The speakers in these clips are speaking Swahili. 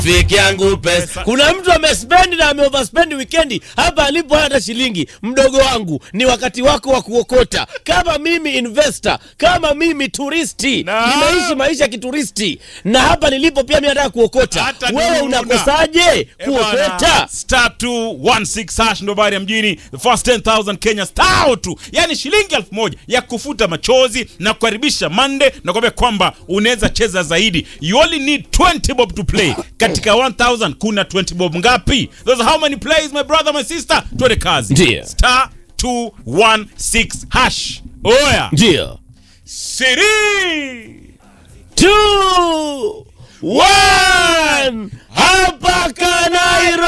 Fiki yangu pesa. Kuna mtu amespendi na ameoverspendi wikendi hapa alipo hata shilingi. Mdogo wangu, ni wakati wako wa kuokota. Kama mimi investor, kama mimi turisti, Na- nimeishi maisha ya kituristi na hapa nilipo pia mimi nataka kuokota. Hata Wewe nimeona. unakosaje Eh, bwana, kuokota? star 216 hash ndo bari ya mjini the first 10000 Kenya star tu yani shilingi elfu moja ya kufuta machozi na kukaribisha Monday na kuambia kwamba unaweza cheza zaidi you only need 20 bob to play katika 1000 kuna 20 bob ngapi those are how many plays my brother my sister twende kazi Ndiyo. star 216 hash oya Ndio. siri Two, one, hapa Kanairo.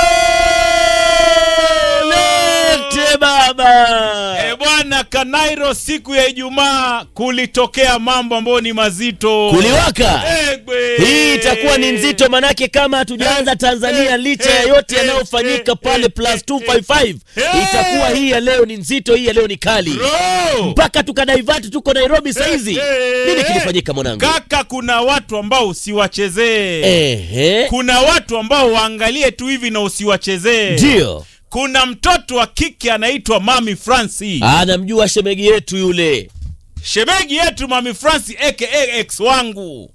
Lete baba. E bwana Kanairo, siku ya Ijumaa kulitokea mambo ambayo ni mazito. Kuliwaka. Egwe. Hii itakuwa ni nzito manake kama hatujaanza Tanzania licha ya yote yanayofanyika pale plus 255 itakuwa hii ya leo ni nzito, hii ya leo ni kali Bro. mpaka tukadaivati tuko Nairobi saizi. Nini kilifanyika mwanangu? Kaka, kuna watu ambao usiwachezee. Ehe, Kuna watu ambao waangalie tu hivi na usiwachezee. ndio Kuna mtoto wa kike anaitwa Mami Franci. anamjua shemegi yetu yule. Shemegi yetu Mami Franci aka ex wangu.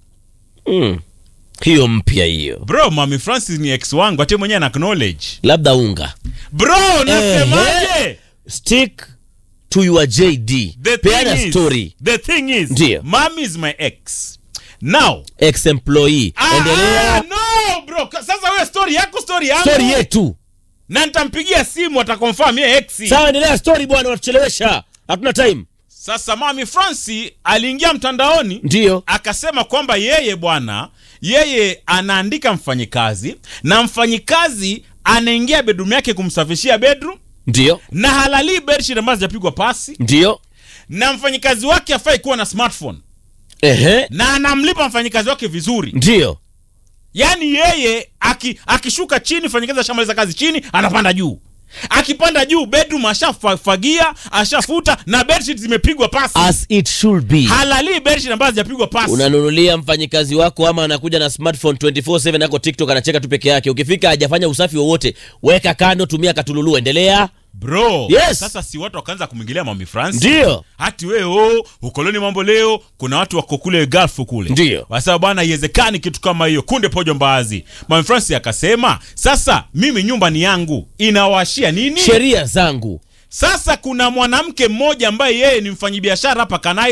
Mm. Hiyo mpya hiyo, Bro, Mami Franci ni ex wangu, hata mwenyewe ana acknowledge. labda unga Bro, nasemaje? Ehe. stick to your JD, The peana thing is, story the thing is, Ndiyo. mom is my ex. Now, ex employee, ah, endelea no bro, Ka- sasa wewe story yako story yangu. story yetu. Na nitampigia simu atakonfirm yeye ex. Sawa, endelea story bwana, unatuchelewesha, hatuna time. Sasa mami Franci aliingia mtandaoni Ndio akasema kwamba yeye bwana, yeye anaandika mfanyikazi na mfanyikazi anaingia bedroom yake kumsafishia bedroom ndio na halali bedsheet ambazo zijapigwa pasi ndio, na mfanyikazi wake afai kuwa na smartphone ehe, na anamlipa mfanyikazi wake vizuri ndio yaani yeye aki, akishuka chini fanyikazi ashamaliza kazi chini anapanda juu akipanda juu bedroom ashafagia ashafuta na bedsheet zimepigwa pasi as it should be. halali bedsheet ambazo zijapigwa pasi Unanunulia mfanyikazi wako ama anakuja na smartphone 24/7 ako TikTok anacheka tu peke yake. Ukifika hajafanya usafi wowote, weka kando, tumia katululu, endelea. bro Yes. sasa si watu wakaanza kumwingilia mami france Ndio hati we oh, ukoloni mambo leo kuna watu wako kule galfu kule Ndio. wasema bwana iwezekani kitu kama hiyo kunde pojo mbaazi mami france akasema sasa mimi nyumba ni yangu inawashia nini sheria zangu sasa kuna mwanamke mmoja ambaye yeye ni mfanyibiashara hapa kanai